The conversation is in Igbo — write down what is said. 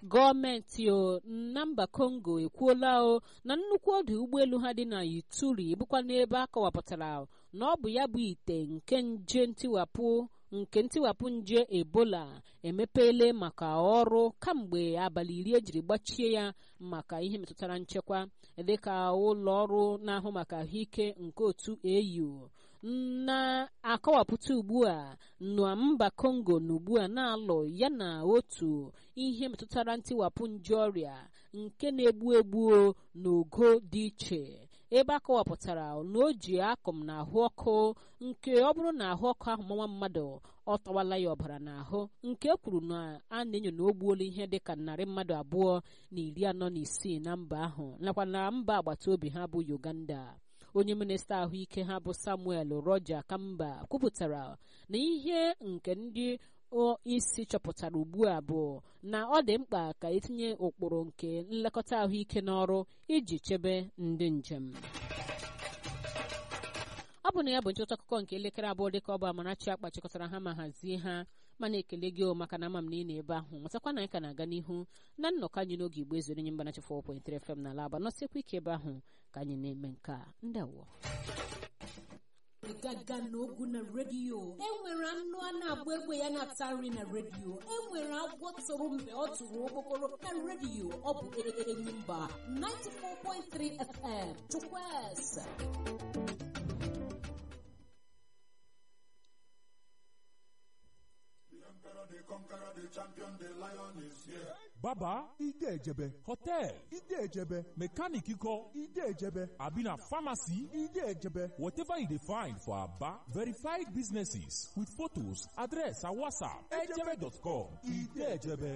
gọọmenti o na mba kongo ekwuola o na nnukwu ọdụ ụgbọelu ha dị na ituri bụkwa n'ebe a kọwapụtara na ọ bụ ya bụ ite nke nje ntiwapụ nke ntiwapụ nje ebola emepeele maka ọrụ kamgbe abalị iri ejiri gbachie ya maka ihe metụtara nchekwa dịka ụlọ ọrụ na-ahụ maka ahụike nke otu au na-akọwapụta ugbu a na mba kongo na ugbu a na-alụ ya na otu ihe metụtara ntiwapụ nje ọrịa nke na-egbu egbu n'ogo dị iche ebe a kọwapụtara na o ji akụm na ahụ ọkụ nke ọ bụrụ na ahụ ọkụ ahụ mmanwa mmadụ ọ tọwala ya ọbara n'ahụ nke kwuru na a na-enyo na o gbuola ihe dịka narị mmadụ abụọ na iri anọ na isii na mba ahụ nakwa na mba agbata obi ha bụ uganda onye minista ahụike ha bụ samuel roger kamba kwupụtara na ihe nke ndị isi chọpụtara ugbu a bụ na ọ dị mkpa ka etinye ụkpụrụ nke nlekọta ahụike n'ọrụ iji chebe ndị njem ọ bụ na ya bụ nchịkọta akụkọ nke elekere abụọ dịka ọ bụ amarachi akpa chịkọtara ha ma hazie ha mana ekele gị maka na ama m na ị na ebe ahụ matakwa na anyị ka na-aga n'ihu na nnọkọ anyị n'oge igbo ezuru nye mbanachi 4.3 FM na alaba nọsikwa ike ebe ahụ ka anyị na-eme nke a ndị awọ gaga n'ogu na redio enwere anụ a na-agba egbe ya na-ata nri na redio enwere agwọ tụrụ mgbe ọ tụrụ okpokoro na redio ọ bụ enyi mba 94.3 FM chukwueze baba ide ejebe hotel ide ejebe mechanic kọ ide ejebe abi na pharmacy ide ejebe whatever you dey find for aba verified businesses with photos address and whatsapp ejebe.com ide ejebe